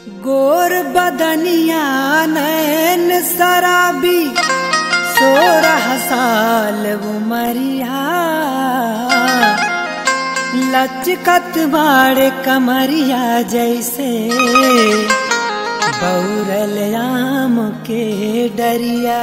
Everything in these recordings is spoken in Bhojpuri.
गोर बदनिया नैन शराबी सोरह साल उमरिया लचकत बाड़ कमरिया जैसे बौरल आम के डरिया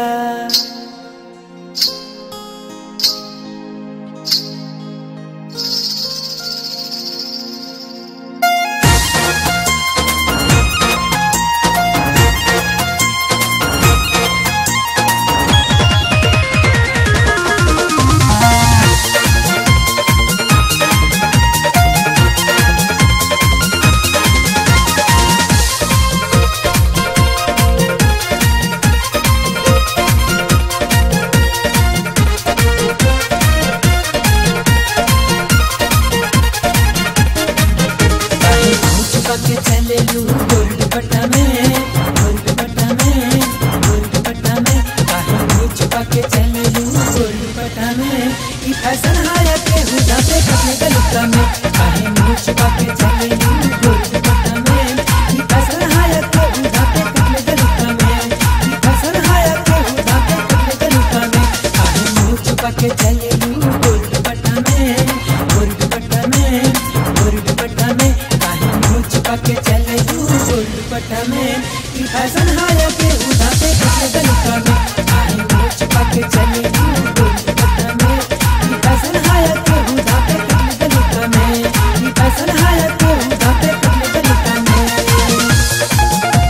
छुपा के चले लू गोल्ड पट्टा में गोल्ड पट्टा में गोल्ड पट्टा में काहे मुंह छुपा के चले लू गोल्ड पट्टा में ई फैशन हाया के हुदा पे कपड़े गलुका में काहे मुंह छुपा के चले लू गोल्ड पट्टा में ई फैशन हाया के हुदा पे कपड़े गलुका में ई फैशन हाया के हुदा पे कपड़े गलुका में काहे मुंह छुपा के चले लू गोल्ड पट्टा में गोल्ड पट्टा में गोल्ड पट्टा में काहे मुंह छुपा के चले लू गोल्ड पट्टा में ई फैशन हाया के हुदा पे कपड़े गलुका में काहे मुंह छुपा के चले लू गोल्ड पट्टा में ई फैशन हाया के हुदा पे कपड़े गलुका में ई फैशन हाया के हुदा पे कपड़े गलुका में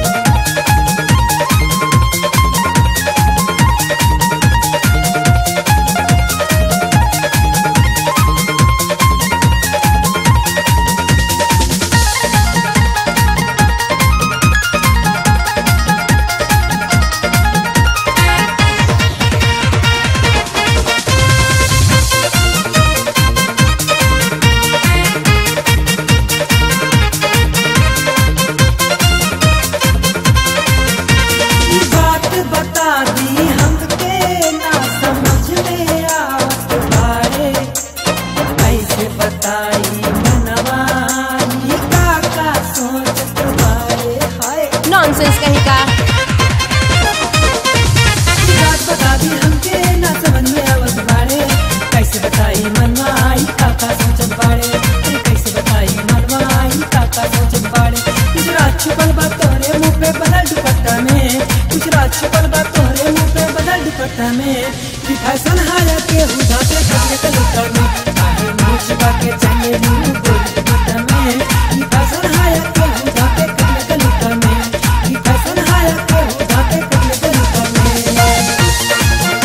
ई बात बता दी हमके ना समझ में आवत बारे कैसे बताई मनवा ई का का सोचत बारे हाय नॉनसेंस कहीं का ई बात बता दी हमके ना समझ में आवत बारे कैसे बताई मनवा ई का का सोचत बारे अरे कैसे बताई मनवा ई का का सोचत बारे कुछ रात छुपल बा तोरे मुंह पे बदल दुपट्टा में कुछ रात छुपल बा तोरे मुंह पे बदल दुपट्टा में कि फैशन हाया के हुदा पे कपड़े के लुटा में काहे मुंह छुपा के चले लू गोल दुपट्टा में कि फैशन हाया के हुदा पे कपड़े के लुटा में कि फैशन हाया के हुदा पे कपड़े के लुटा में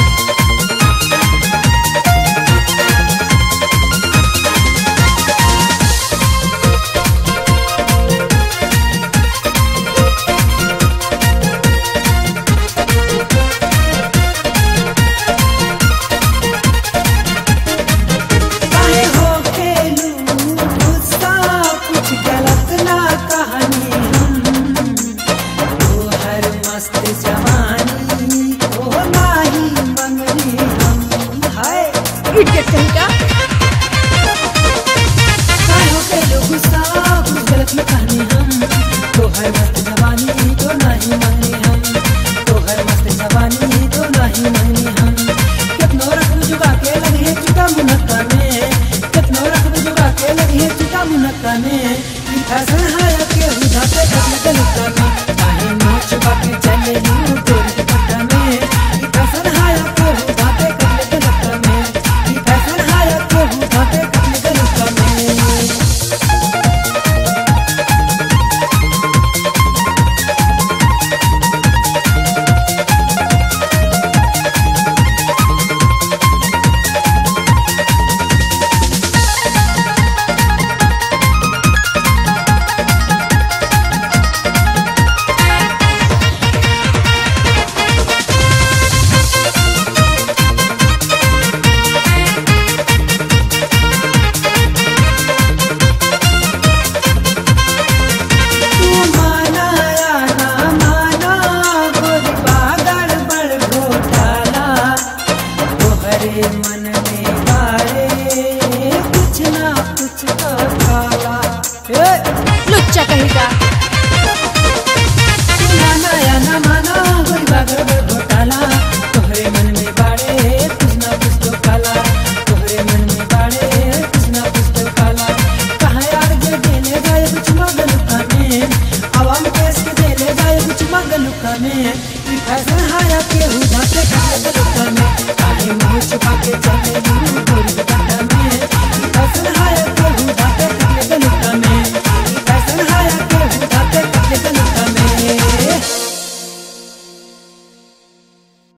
कुछ मंगलू कमे ई फैशन हाया के हुदा के मंगलू कमे काहे मुंह छुपा के चले लू गोरी दुपट्टा में ई फैशन हाया